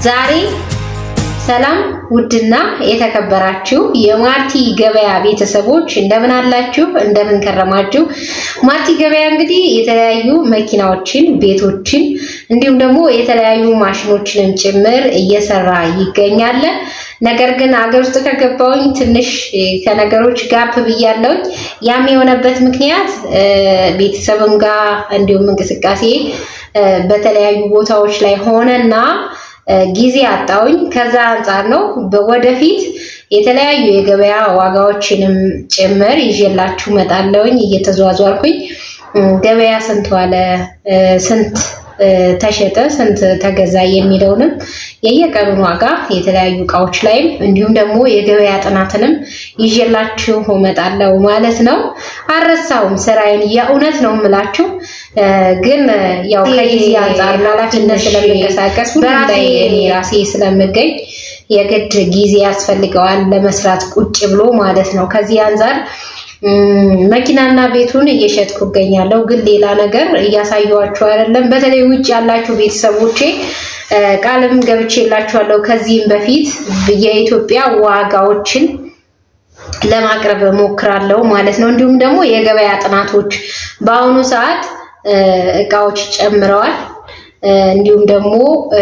ዛሬ ሰላም ውድና የተከበራችሁ የማርቲ ገበያ ቤተሰቦች እንደምን አላችሁ? እንደምን ከረማችሁ? ማርቲ ገበያ እንግዲህ የተለያዩ መኪናዎችን፣ ቤቶችን እንዲሁም ደግሞ የተለያዩ ማሽኖችንም ጭምር እየሰራ ይገኛል። ነገር ግን አገር ውስጥ ከገባውኝ ትንሽ ከነገሮች ጋፕ ብያለሁኝ። ያም የሆነበት ምክንያት ቤተሰብም ጋር እንዲሁም እንቅስቃሴ በተለያዩ ቦታዎች ላይ ሆነና ጊዜ አጣውኝ። ከዛ አንጻር ነው። ወደፊት የተለያዩ የገበያ ዋጋዎችንም ጭምር ይዤላችሁ መጣለውኝ። እየተዟዟርኩኝ ገበያ ስንት ዋለ፣ ስንት ተሸጠ፣ ስንት ተገዛ የሚለውንም የየቀኑን ዋጋ የተለያዩ እቃዎች ላይም እንዲሁም ደግሞ የገበያ ጥናትንም ይዤላችሁ እመጣለሁ ማለት ነው። አልረሳውም ስራዬን የእውነት ነው የምላችሁ ግን ያው ከጊዜ አንጻር ኃላፊነት ስለምንቀሳቀስ ሁሉም ላይ እኔ ራሴ ስለምገኝ የግድ ጊዜ ያስፈልገዋል ለመስራት ቁጭ ብሎ ማለት ነው። ከዚህ አንጻር መኪናና ቤቱን እየሸጥኩ እገኛለሁ። ግን ሌላ ነገር እያሳየኋችሁ አይደለም። በተለይ ውጭ ያላችሁ ቤተሰቦቼ ቃልም ገብቼላችኋለሁ ከዚህም በፊት የኢትዮጵያ ዋጋዎችን ለማቅረብ ሞክራለሁ ማለት ነው። እንዲሁም ደግሞ የገበያ ጥናቶች በአሁኑ ሰዓት እቃዎች ጨምረዋል። እንዲሁም ደግሞ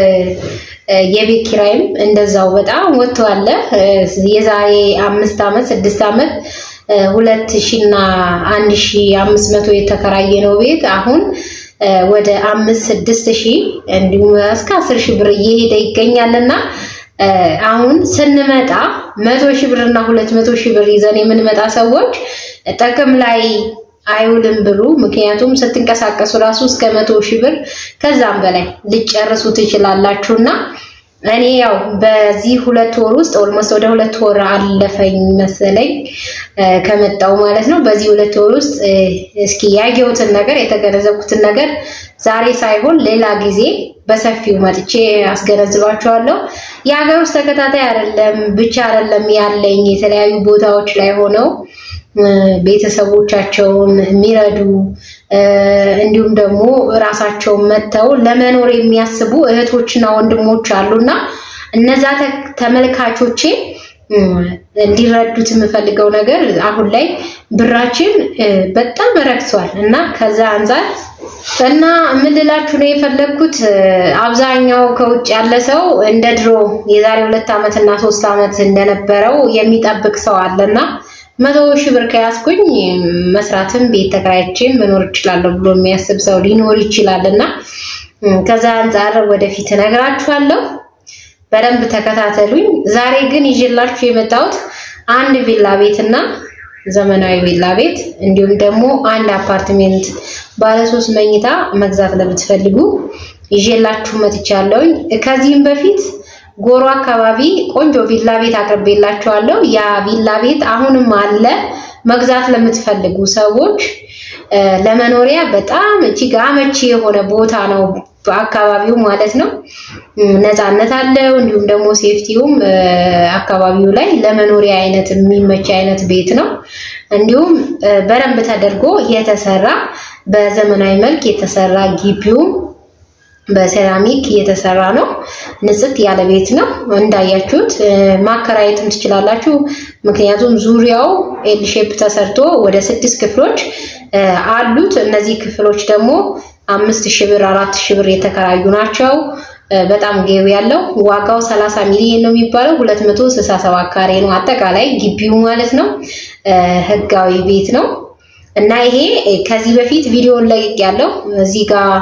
የቤት ኪራይም እንደዛው በጣም ወጥቷል። የዛሬ አምስት ዓመት ስድስት ዓመት ሁለት ሺ እና አንድ ሺ አምስት መቶ የተከራየ ነው ቤት አሁን ወደ አምስት ስድስት ሺ እንዲሁም እስከ አስር ሺ ብር እየሄደ ይገኛልና አሁን ስንመጣ መቶ ሺህ ብር እና ሁለት መቶ ሺህ ብር ይዘን የምንመጣ ሰዎች ጥቅም ላይ አይውልም ብሩ። ምክንያቱም ስትንቀሳቀሱ ራሱ እስከ መቶ ሺህ ብር ከዛም በላይ ልጨርሱ ትችላላችሁ እና እኔ ያው በዚህ ሁለት ወር ውስጥ ኦልሞስት ወደ ሁለት ወር አለፈኝ መሰለኝ ከመጣው ማለት ነው። በዚህ ሁለት ወር ውስጥ እስኪ ያየሁትን ነገር የተገነዘብኩትን ነገር ዛሬ ሳይሆን ሌላ ጊዜ በሰፊው መጥቼ አስገነዝባችኋለሁ። የሀገር ውስጥ ተከታታይ አይደለም ብቻ አይደለም ያለኝ የተለያዩ ቦታዎች ላይ ሆነው ቤተሰቦቻቸውን የሚረዱ እንዲሁም ደግሞ ራሳቸውን መጥተው ለመኖር የሚያስቡ እህቶችና ወንድሞች አሉና እነዛ ተመልካቾቼ እንዲረዱት የምፈልገው ነገር አሁን ላይ ብራችን በጣም ረክሷል እና ከዛ አንጻር እና ምን ልላችሁ ነው የፈለግኩት አብዛኛው ከውጭ ያለ ሰው እንደ ድሮ የዛሬ ሁለት ዓመት እና ሶስት ዓመት እንደነበረው የሚጠብቅ ሰው አለና መቶ ሺህ ብር ከያዝኩኝ መስራትም ቤት ተከራይቼም መኖር እችላለሁ ብሎ የሚያስብ ሰው ሊኖር ይችላል እና ከዛ አንጻር ወደፊት እነግራችኋለሁ። በደንብ ተከታተሉኝ። ዛሬ ግን ይዤላችሁ የመጣሁት አንድ ቪላ ቤት እና ዘመናዊ ቪላ ቤት እንዲሁም ደግሞ አንድ አፓርትሜንት ባለ ሶስት መኝታ መግዛት ለምትፈልጉ ይዤላችሁ መጥቻለሁኝ። ከዚህም በፊት ጎሮ አካባቢ ቆንጆ ቪላ ቤት አቅርቤላችኋለሁ። ያ ቪላ ቤት አሁንም አለ። መግዛት ለምትፈልጉ ሰዎች ለመኖሪያ በጣም እጅግ አመቺ የሆነ ቦታ ነው። በአካባቢው ማለት ነው። ነፃነት አለው። እንዲሁም ደግሞ ሴፍቲውም አካባቢው ላይ ለመኖሪያ አይነት የሚመች አይነት ቤት ነው። እንዲሁም በደንብ ተደርጎ የተሰራ በዘመናዊ መልክ የተሰራ ግቢውም በሴራሚክ የተሰራ ነው። ንጽት ያለ ቤት ነው። እንዳያችሁት ማከራየትም ትችላላችሁ። ምክንያቱም ዙሪያው ኤል ሼፕ ተሰርቶ ወደ ስድስት ክፍሎች አሉት። እነዚህ ክፍሎች ደግሞ አምስት ሺህ ብር አራት ሺህ ብር የተከራዩ ናቸው። በጣም ገቢ ያለው ዋጋው 30 ሚሊዮን ነው የሚባለው 267 ካሬ ነው አጠቃላይ ግቢው ማለት ነው። ህጋዊ ቤት ነው እና ይሄ ከዚህ በፊት ቪዲዮን ለቅቅ ያለው እዚህ ጋር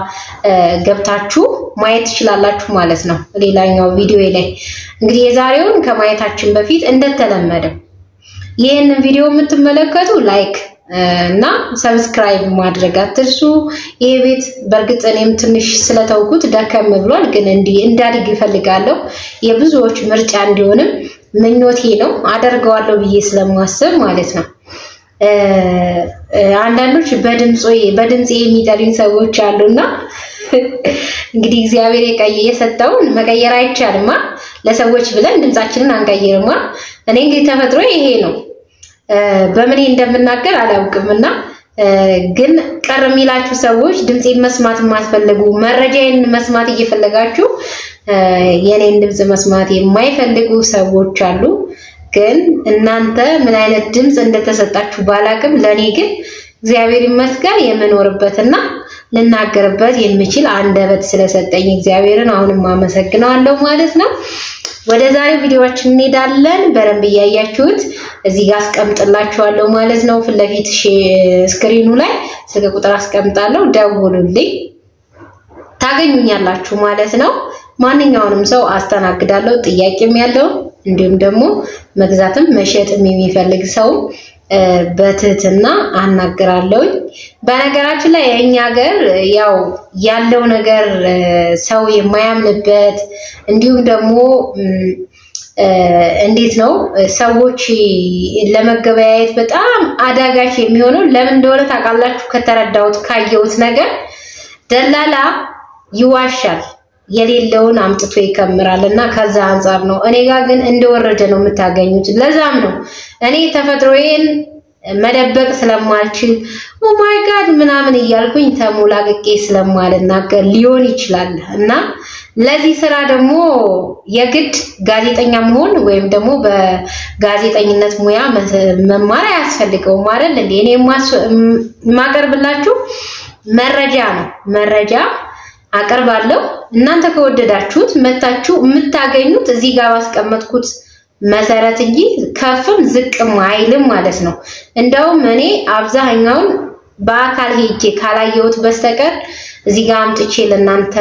ገብታችሁ ማየት ትችላላችሁ ማለት ነው። ሌላኛው ቪዲዮ ላይ እንግዲህ የዛሬውን ከማየታችን በፊት እንደተለመደው ይህንን ቪዲዮ የምትመለከቱ ላይክ እና ሰብስክራይብ ማድረግ አትርሱ። ይሄ ቤት በእርግጥ እኔም ትንሽ ስለተውኩት ደከም ብሏል፣ ግን እንዲህ እንዳድግ ይፈልጋለሁ። የብዙዎች ምርጫ እንዲሆንም ምኞቴ ነው። አደርገዋለሁ ብዬ ስለማስብ ማለት ነው። አንዳንዶች በድምጾ በድምፄ የሚጠሉኝ ሰዎች አሉና እንግዲህ እግዚአብሔር የሰጠውን መቀየር አይቻልማ። ለሰዎች ብለን ድምፃችንን አንቀይርማ። እኔ እንግዲህ ተፈጥሮ ይሄ ነው። በምን እንደምናገር አላውቅም እና ግን ቀር የሚላችሁ ሰዎች ድምፄን መስማት የማትፈልጉ መረጃዬን መስማት እየፈለጋችሁ የኔን ድምፅ መስማት የማይፈልጉ ሰዎች አሉ። ግን እናንተ ምን አይነት ድምፅ እንደተሰጣችሁ ባላቅም፣ ለእኔ ግን እግዚአብሔር ይመስገን የምኖርበትና ልናገርበት የምችል አንደበት ስለሰጠኝ እግዚአብሔርን አሁንም አመሰግነዋለሁ ማለት ነው። ወደ ዛሬው ቪዲዮዎችን እንሄዳለን። በደንብ እያያችሁት እዚህ ጋር አስቀምጥላችኋለሁ ማለት ነው። ፊት ለፊት ስክሪኑ ላይ ስልክ ቁጥር አስቀምጣለሁ፣ ደውሉልኝ፣ ታገኙኛላችሁ ማለት ነው። ማንኛውንም ሰው አስተናግዳለሁ፣ ጥያቄም ያለው እንዲሁም ደግሞ መግዛትም መሸጥም የሚፈልግ ሰው በትህትና አናግራለሁኝ። በነገራችን ላይ የእኛ ሀገር ያው ያለው ነገር ሰው የማያምንበት እንዲሁም ደግሞ እንዴት ነው ሰዎች ለመገበያየት በጣም አዳጋች የሚሆነው ለምን እንደሆነ ታውቃላችሁ? ከተረዳሁት ካየሁት ነገር ደላላ ይዋሻል የሌለውን አምጥቶ ይከምራል እና ከዛ አንጻር ነው። እኔ ጋር ግን እንደወረደ ነው የምታገኙት። ለዛም ነው እኔ ተፈጥሮዬን መደበቅ ስለማልችል ኦማይ ጋድ ምናምን እያልኩኝ ተሞላቅቄ ስለማልናገር ሊሆን ይችላል እና ለዚህ ስራ ደግሞ የግድ ጋዜጠኛ መሆን ወይም ደግሞ በጋዜጠኝነት ሙያ መማር አያስፈልገውም አይደል እንዴ? እኔ የማቀርብላችሁ መረጃ ነው መረጃ አቀርባለሁ። እናንተ ከወደዳችሁት መታችሁ የምታገኙት እዚህ ጋር ባስቀመጥኩት መሰረት እንጂ ከፍም ዝቅም አይልም ማለት ነው። እንደውም እኔ አብዛኛውን በአካል ሄጄ ካላየሁት በስተቀር እዚህ ጋር አምጥቼ ለእናንተ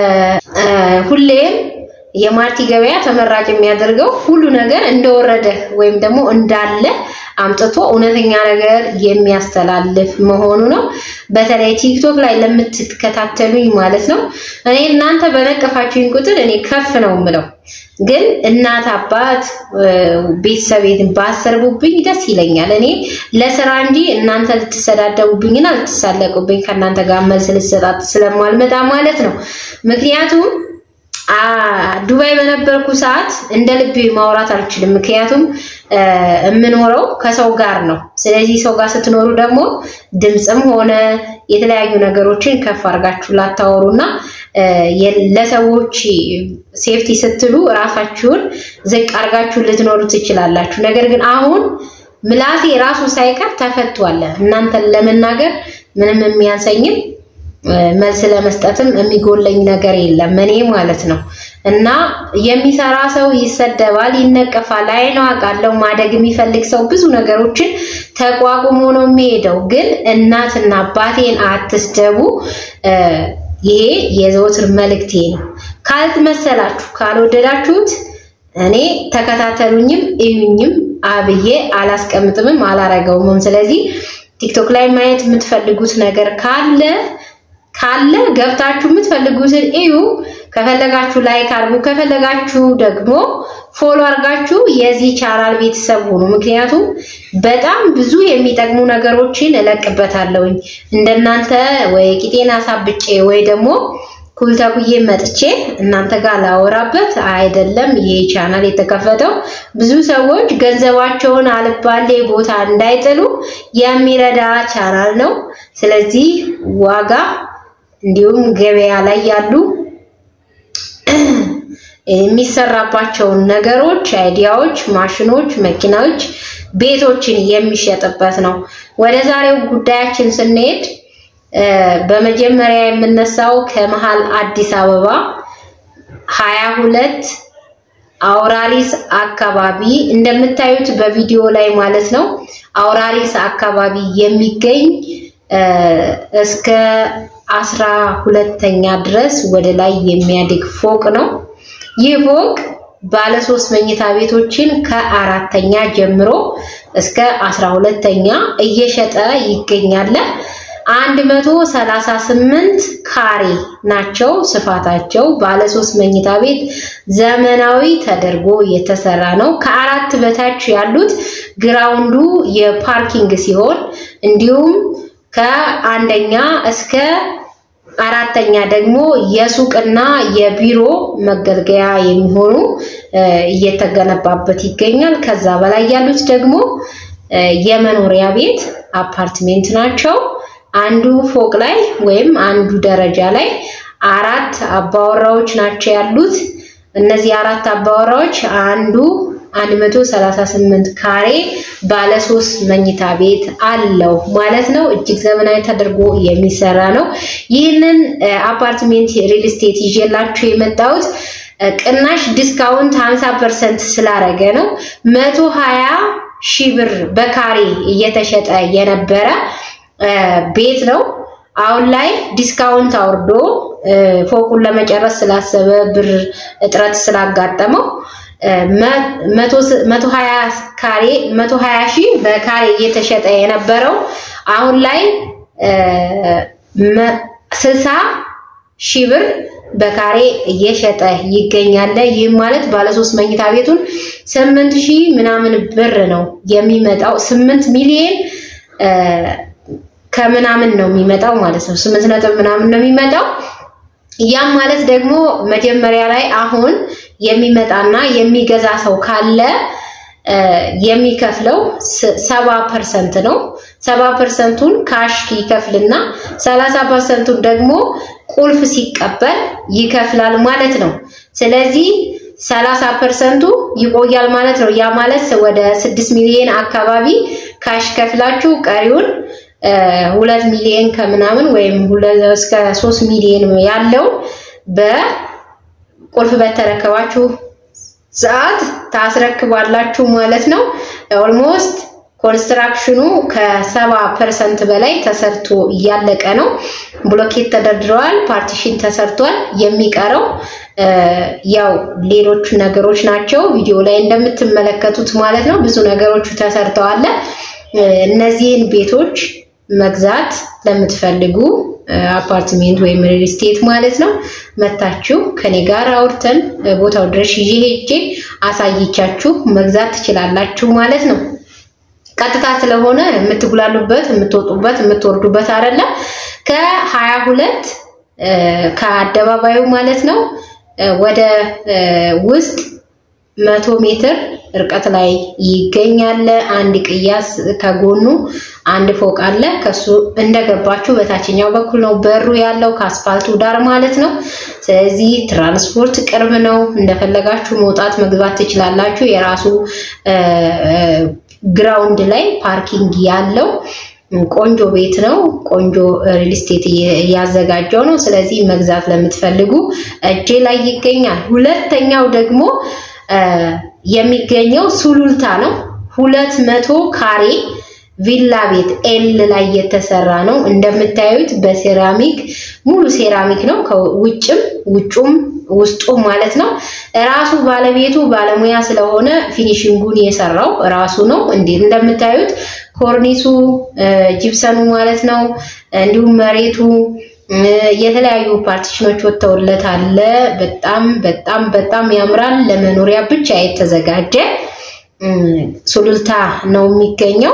ሁሌም የማርቲ ገበያ ተመራጭ የሚያደርገው ሁሉ ነገር እንደወረደ ወይም ደግሞ እንዳለ አምጥቶ እውነተኛ ነገር የሚያስተላልፍ መሆኑ ነው። በተለይ ቲክቶክ ላይ ለምትከታተሉኝ ማለት ነው። እኔ እናንተ በነቀፋችሁኝ ቁጥር እኔ ከፍ ነው የምለው፣ ግን እናት አባት ቤተሰቤን ባሰርቡብኝ ደስ ይለኛል። እኔ ለስራ እንጂ እናንተ ልትሰዳደቡብኝና ልትሳለቁብኝ ከእናንተ ጋር መልስ ልሰጣት ስለማልመጣ ማለት ነው። ምክንያቱም ዱባይ በነበርኩ ሰዓት እንደ ልቤ ማውራት አልችልም። ምክንያቱም የምኖረው ከሰው ጋር ነው። ስለዚህ ሰው ጋር ስትኖሩ ደግሞ ድምፅም ሆነ የተለያዩ ነገሮችን ከፍ አድርጋችሁ ላታወሩና ለሰዎች ሴፍቲ ስትሉ እራሳችሁን ዝቅ አድርጋችሁ ልትኖሩ ትችላላችሁ። ነገር ግን አሁን ምላሴ ራሱ ሳይቀር ተፈቷል። እናንተን ለመናገር ምንም የሚያንሰኝም መልስ ለመስጠትም የሚጎለኝ ነገር የለም እኔ ማለት ነው። እና የሚሰራ ሰው ይሰደባል፣ ይነቀፋል። አይ ነው አውቃለሁ። ማደግ የሚፈልግ ሰው ብዙ ነገሮችን ተቋቁሞ ነው የሚሄደው። ግን እናትና አባቴን አትስደቡ። ይሄ የዘወትር መልእክቴ ነው። ካልመሰላችሁ፣ ካልወደዳችሁት እኔ ተከታተሉኝም እዩኝም አብዬ አላስቀምጥምም አላረገውምም። ስለዚህ ቲክቶክ ላይ ማየት የምትፈልጉት ነገር ካለ ካለ ገብታችሁ የምትፈልጉትን እዩ። ከፈለጋችሁ ላይክ አድርጉ፣ ከፈለጋችሁ ደግሞ ፎሎ አድርጋችሁ የዚህ ቻናል ቤተሰብ ሁኑ። ምክንያቱም በጣም ብዙ የሚጠቅሙ ነገሮችን እለቅበታለሁኝ። እንደናንተ ወይ ቂጤን አሳብጬ ወይ ደግሞ ኩልተኩዬ መጥቼ እናንተ ጋር ላወራበት አይደለም። ይሄ ቻናል የተከፈተው ብዙ ሰዎች ገንዘባቸውን አልባሌ ቦታ እንዳይጥሉ የሚረዳ ቻናል ነው። ስለዚህ ዋጋ እንዲሁም ገበያ ላይ ያሉ የሚሰራባቸውን ነገሮች፣ አይዲያዎች፣ ማሽኖች፣ መኪናዎች፣ ቤቶችን የሚሸጥበት ነው። ወደ ዛሬው ጉዳያችን ስንሄድ በመጀመሪያ የምነሳው ከመሃል አዲስ አበባ ሀያ ሁለት አውራሪስ አካባቢ እንደምታዩት በቪዲዮ ላይ ማለት ነው። አውራሪስ አካባቢ የሚገኝ እስከ አስራ ሁለተኛ ድረስ ወደ ላይ የሚያድግ ፎቅ ነው። ይህ ፎቅ ባለ ሶስት መኝታ ቤቶችን ከአራተኛ ጀምሮ እስከ አስራ ሁለተኛ እየሸጠ ይገኛል። አንድ መቶ ሰላሳ ስምንት ካሬ ናቸው ስፋታቸው። ባለ ሶስት መኝታ ቤት ዘመናዊ ተደርጎ የተሰራ ነው። ከአራት በታች ያሉት ግራውንዱ የፓርኪንግ ሲሆን እንዲሁም ከአንደኛ እስከ አራተኛ ደግሞ የሱቅና የቢሮ መገልገያ የሚሆኑ እየተገነባበት ይገኛል። ከዛ በላይ ያሉት ደግሞ የመኖሪያ ቤት አፓርትሜንት ናቸው። አንዱ ፎቅ ላይ ወይም አንዱ ደረጃ ላይ አራት አባወራዎች ናቸው ያሉት። እነዚህ አራት አባወራዎች አንዱ 138 ካሬ ባለ ሶስት መኝታ ቤት አለው ማለት ነው። እጅግ ዘመናዊ ተደርጎ የሚሰራ ነው። ይህንን አፓርትሜንት ሪል ስቴት ይዤላችሁ የመጣሁት ቅናሽ ዲስካውንት 50% ስላረገ ነው። 120 ሺህ ብር በካሬ እየተሸጠ የነበረ ቤት ነው። አሁን ላይ ዲስካውንት አውርዶ ፎቁን ለመጨረስ ስላሰበ ብር እጥረት ስላጋጠመው መቶ ሀያ ካሬ መቶ ሀያ ሺህ በካሬ እየተሸጠ የነበረው አሁን ላይ ስልሳ ሺህ ብር በካሬ እየሸጠ ይገኛል። ይህም ማለት ባለሶስት መኝታ ቤቱን ስምንት ሺህ ምናምን ብር ነው የሚመጣው። ስምንት ሚሊዮን ከምናምን ነው የሚመጣው ማለት ነው። ስምንት ነጥብ ምናምን ነው የሚመጣው። ያም ማለት ደግሞ መጀመሪያ ላይ አሁን የሚመጣና የሚገዛ ሰው ካለ የሚከፍለው ሰባ ፐርሰንት ነው። ሰባ ፐርሰንቱን ካሽ ይከፍልና ሰላሳ ፐርሰንቱን ደግሞ ቁልፍ ሲቀበል ይከፍላል ማለት ነው። ስለዚህ ሰላሳ ፐርሰንቱ ይቆያል ማለት ነው። ያ ማለት ወደ ስድስት ሚሊዮን አካባቢ ካሽ ከፍላችሁ ቀሪውን ሁለት ሚሊዮን ከምናምን ወይም እስከ ሶስት ሚሊዮን ያለው በቁልፍ በተረከባችሁ ሰዓት ታስረክባላችሁ ማለት ነው። ኦልሞስት ኮንስትራክሽኑ ከሰባ ፐርሰንት በላይ ተሰርቶ እያለቀ ነው። ብሎኬት ተደርድረዋል፣ ፓርቲሽን ተሰርቷል። የሚቀረው ያው ሌሎቹ ነገሮች ናቸው። ቪዲዮ ላይ እንደምትመለከቱት ማለት ነው። ብዙ ነገሮቹ ተሰርተዋል። እነዚህን ቤቶች መግዛት ለምትፈልጉ አፓርትሜንት ወይም ሪል ስቴት ማለት ነው መታችሁ ከኔ ጋር አውርተን ቦታው ድረስ ይዤ ሄጄ አሳይቻችሁ መግዛት ትችላላችሁ ማለት ነው። ቀጥታ ስለሆነ የምትጉላሉበት፣ የምትወጡበት፣ የምትወርዱበት አይደለም። ከሀያ ሁለት ከአደባባዩ ማለት ነው ወደ ውስጥ መቶ ሜትር ርቀት ላይ ይገኛል። አንድ ቅያስ ከጎኑ አንድ ፎቅ አለ። ከሱ እንደገባችሁ በታችኛው በኩል ነው በሩ ያለው ከአስፋልቱ ዳር ማለት ነው። ስለዚህ ትራንስፖርት ቅርብ ነው። እንደፈለጋችሁ መውጣት መግባት ትችላላችሁ። የራሱ ግራውንድ ላይ ፓርኪንግ ያለው ቆንጆ ቤት ነው። ቆንጆ ሪል ስቴት እያዘጋጀው ነው። ስለዚህ መግዛት ለምትፈልጉ እጄ ላይ ይገኛል። ሁለተኛው ደግሞ የሚገኘው ሱሉልታ ነው። ሁለት መቶ ካሬ ቪላ ቤት ኤል ላይ የተሰራ ነው። እንደምታዩት በሴራሚክ ሙሉ ሴራሚክ ነው። ከውጭም ውጩም ውስጡ ማለት ነው። ራሱ ባለቤቱ ባለሙያ ስለሆነ ፊኒሽንጉን የሰራው ራሱ ነው። እንዴ እንደምታዩት ኮርኒሱ ጂፕሰኑ ማለት ነው። እንዲሁም መሬቱ የተለያዩ ፓርቲሽኖች ወጥተውለታል። በጣም በጣም በጣም ያምራል። ለመኖሪያ ብቻ የተዘጋጀ ሱሉልታ ነው የሚገኘው።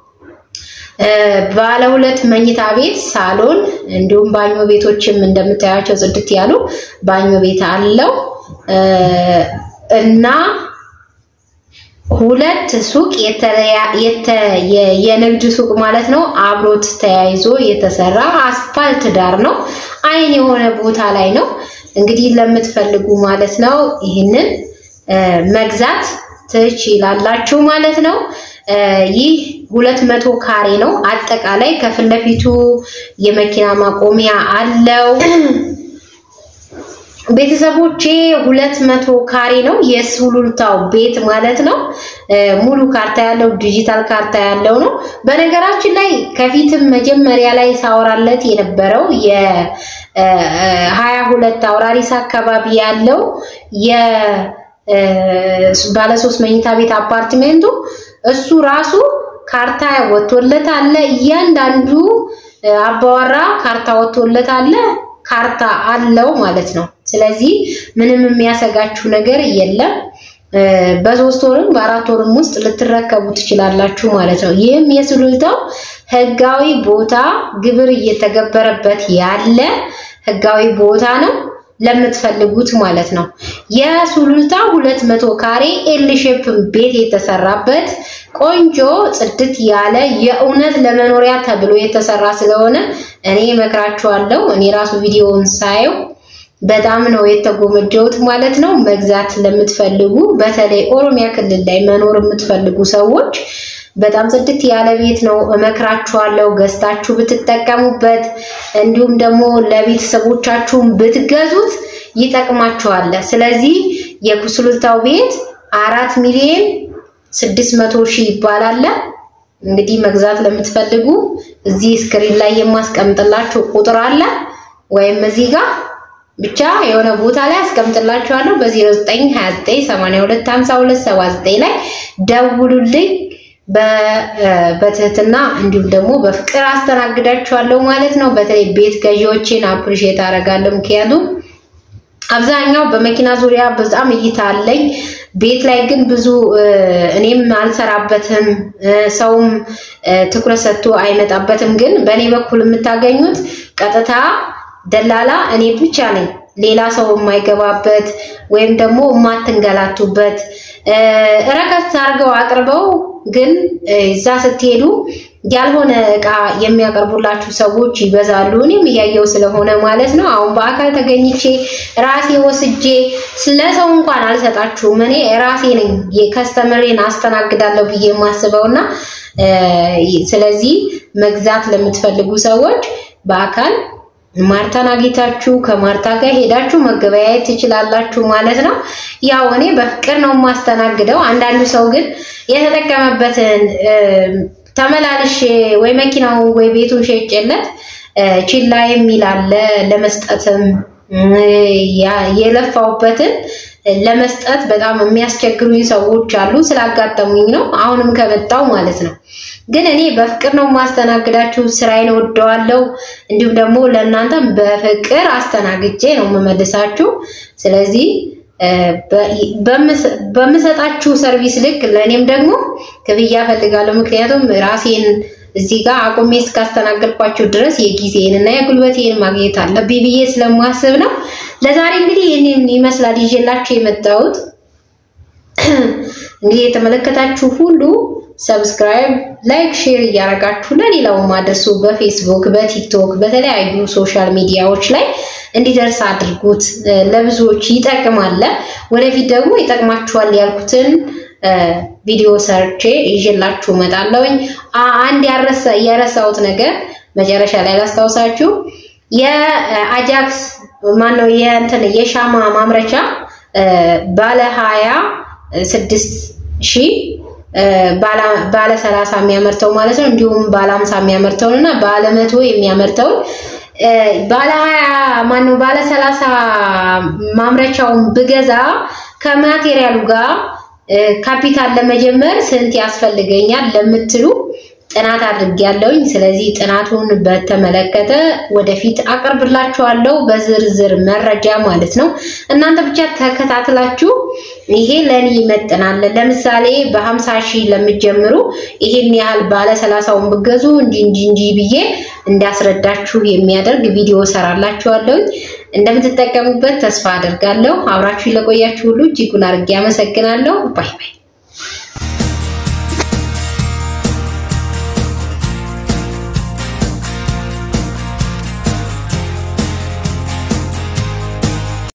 ባለ ሁለት መኝታ ቤት ሳሎን፣ እንዲሁም ባኞ ቤቶችም እንደምታያቸው ጽድት ያሉ ባኞ ቤት አለው እና ሁለት ሱቅ የንግድ ሱቅ ማለት ነው። አብሮት ተያይዞ የተሰራ አስፋልት ዳር ነው። አይን የሆነ ቦታ ላይ ነው። እንግዲህ ለምትፈልጉ ማለት ነው ይህንን መግዛት ትችላላችሁ ማለት ነው። ይህ ሁለት መቶ ካሬ ነው። አጠቃላይ ከፊት ለፊቱ የመኪና ማቆሚያ አለው። ቤተሰቦቼ ሁለት መቶ ካሬ ነው የሱሉልታው ቤት ማለት ነው። ሙሉ ካርታ ያለው ዲጂታል ካርታ ያለው ነው። በነገራችን ላይ ከፊትም መጀመሪያ ላይ ሳወራለት የነበረው የሀያ ሁለት አውራሪስ አካባቢ ያለው የባለሶስት መኝታ ቤት አፓርትሜንቱ እሱ ራሱ ካርታ ወጥቶለት አለ። እያንዳንዱ አባወራ ካርታ ወጥቶለት አለ። ካርታ አለው ማለት ነው። ስለዚህ ምንም የሚያሰጋችሁ ነገር የለም። በሶስት ወርም በአራት ወርም ውስጥ ልትረከቡ ትችላላችሁ ማለት ነው። ይህም የሱሉልታው ህጋዊ ቦታ ግብር እየተገበረበት ያለ ህጋዊ ቦታ ነው ለምትፈልጉት ማለት ነው። የሱሉልታ ሁለት መቶ ካሬ ኤል ሼፕ ቤት የተሰራበት ቆንጆ ጽድት ያለ የእውነት ለመኖሪያ ተብሎ የተሰራ ስለሆነ እኔ እመክራችኋለሁ። እኔ ራሱ ቪዲዮውን ሳየው በጣም ነው የተጎመጀሁት ማለት ነው። መግዛት ለምትፈልጉ በተለይ ኦሮሚያ ክልል ላይ መኖር የምትፈልጉ ሰዎች በጣም ጽድት ያለ ቤት ነው እመክራችኋለሁ። ገዝታችሁ ብትጠቀሙበት እንዲሁም ደግሞ ለቤተሰቦቻችሁም ብትገዙት ይጠቅማችኋል። ስለዚህ የኩስሉልታው ቤት አራት ሚሊዮን ስድስት መቶ ሺህ ይባላል። እንግዲህ መግዛት ለምትፈልጉ እዚህ ስክሪን ላይ የማስቀምጥላችሁ ቁጥር አለ ወይም እዚህ ጋር ብቻ የሆነ ቦታ ላይ አስቀምጥላችኋለሁ። በ0929825279 ላይ ደውሉልኝ። በትህትና እንዲሁም ደግሞ በፍቅር አስተናግዳችኋለሁ ማለት ነው። በተለይ ቤት ገዢዎችን አፕሪሼት አደርጋለሁ። ምክንያቱም አብዛኛው በመኪና ዙሪያ በጣም እይታ አለኝ። ቤት ላይ ግን ብዙ እኔም አልሰራበትም፣ ሰውም ትኩረት ሰጥቶ አይመጣበትም። ግን በእኔ በኩል የምታገኙት ቀጥታ ደላላ እኔ ብቻ ነኝ። ሌላ ሰው የማይገባበት ወይም ደግሞ የማትንገላቱበት ረከስ አድርገው አቅርበው ግን እዛ ስትሄዱ ያልሆነ እቃ የሚያቀርቡላችሁ ሰዎች ይበዛሉ። እኔም እያየው ስለሆነ ማለት ነው። አሁን በአካል ተገኝቼ ራሴ ወስጄ ስለሰው እንኳን አልሰጣችሁም። እኔ ራሴ ነኝ የከስተመሬን አስተናግዳለሁ ብዬ የማስበው እና ስለዚህ መግዛት ለምትፈልጉ ሰዎች በአካል ማርታን አግኝታችሁ ከማርታ ጋር ሄዳችሁ መገበያየት ትችላላችሁ ማለት ነው። ያው እኔ በፍቅር ነው የማስተናግደው። አንዳንዱ ሰው ግን የተጠቀመበትን ተመላልሼ ወይ መኪናውን ወይ ቤቱን ሸጬለት ችላ የሚል አለ። ለመስጠትም የለፋውበትን ለመስጠት በጣም የሚያስቸግሩኝ ሰዎች አሉ። ስላጋጠሙኝ ነው አሁንም ከመጣው ማለት ነው። ግን እኔ በፍቅር ነው የማስተናግዳችሁ። ስራዬን ወደዋለሁ። እንዲሁም ደግሞ ለእናንተም በፍቅር አስተናግጄ ነው የምመልሳችሁ። ስለዚህ በምሰጣችሁ ሰርቪስ ልክ ለእኔም ደግሞ ክፍያ እፈልጋለሁ። ምክንያቱም ራሴን እዚህ ጋር አቁሜ እስካስተናገድኳችሁ ድረስ የጊዜን እና የጉልበቴን ማግኘት አለብኝ ብዬ ስለማስብ ነው። ለዛሬ እንግዲህ ይህንን ይመስላል ይዤላችሁ የመጣሁት። እንግዲህ የተመለከታችሁ ሁሉ ሰብስክራይብ፣ ላይክ፣ ሼር እያደረጋችሁ ለሌላው ማድረሱ በፌስቡክ፣ በቲክቶክ፣ በተለያዩ ሶሻል ሚዲያዎች ላይ እንዲደርስ አድርጉት። ለብዙዎች ይጠቅማል። ወደፊት ደግሞ ይጠቅማችኋል ያልኩትን ቪዲዮ ሰርቼ ይዤላችሁ እመጣለሁኝ። አንድ ያረሳ የረሳሁት ነገር መጨረሻ ላይ ላስታውሳችሁ። የአጃክስ ማነው የእንትን የሻማ ማምረቻ ባለ ሀያ ስድስት ሺህ ባለ ሰላሳ የሚያመርተው ማለት ነው። እንዲሁም ባለ ሀምሳ የሚያመርተውን እና ባለ መቶ የሚያመርተውን ባለ ሀያ ማነው ባለ ሰላሳ ማምረቻውን ብገዛ ከማቴሪያሉ ጋር ካፒታል ለመጀመር ስንት ያስፈልገኛል ለምትሉ ጥናት አድርጌያለሁኝ። ስለዚህ ጥናቱን በተመለከተ ወደፊት አቀርብላችኋለሁ በዝርዝር መረጃ ማለት ነው። እናንተ ብቻ ተከታትላችሁ ይሄ ለኔ ይመጥናል፣ ለምሳሌ በሀምሳ ሺህ ለምትጀምሩ ይሄን ያህል ባለ ሰላሳውን ብገዙ እንጂ እንጂ እንጂ ብዬ እንዳስረዳችሁ የሚያደርግ ቪዲዮ ሰራላችኋለሁኝ። እንደምትጠቀሙበት ተስፋ አደርጋለሁ። አብራችሁ ለቆያችሁ ሁሉ እጅጉን አድርጌ አመሰግናለሁ። ባይ ባይ።